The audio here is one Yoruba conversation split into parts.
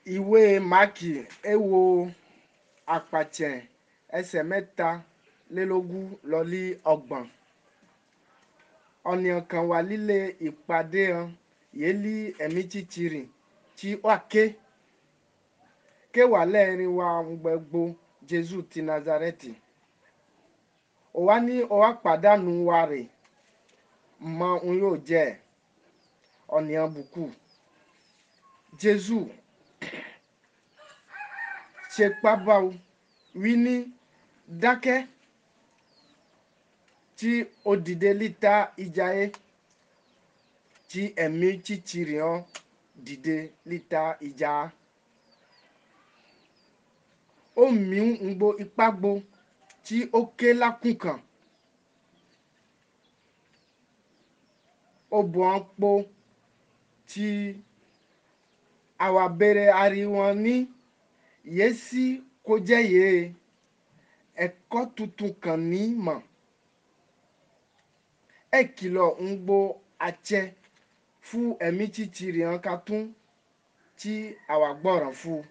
ìwé máàkì èwo àpàtẹ ẹsẹ̀ mẹ́talélógún lọ́lí ọgbọ̀n ọ̀nìyàn kan wà líle ìpàdé hàn yìí lí ẹ̀mí títìrì tí wà ké ké wà lẹ́ẹ̀rin wa gbẹ̀gbọ́ jésù ti nazareti òwa ní òwa pàdánù wa rè mọ òun yóò jẹ́ ọ̀nìyàn bùkù jésù ṣe pábáwo wí ní dákẹ́ tí ó dìde líta ìjà yẹ tí ẹ̀mí títìrì hàn dìde líta ìjà ó mí ń gbo ipá gbo tí ó ké lákùn kan ó bọ̀ ọ́n po tí àwa bẹ̀rẹ̀ ariwo ní yéésì kó jẹ́ yéé ẹ̀kọ́ tuntun kan ní mọ̀ ẹ kìlọ̀ ń gbo àtsẹ fún ẹ̀mí títìrì hàn ká tún tí àwa gbọ́ràn fún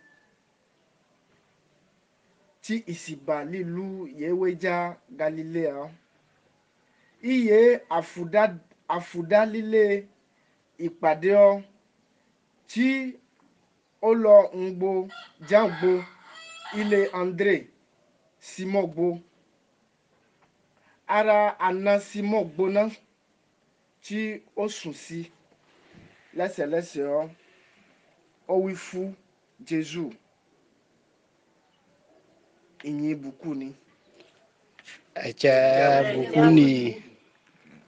tí ìsìbà lílu yéwéjà galilea iye àfùdá àfùdálílé ìpàdé ọ tí ó lọ ń gbo jágbo ilé andre simon gbo ara àna simon gbóná tí ó sùn sí lẹ́sẹ̀lẹ́sẹ̀ ọ ó wí fún jésù ìyìn bùkún ni. ẹ̀jẹ̀ bùkún ni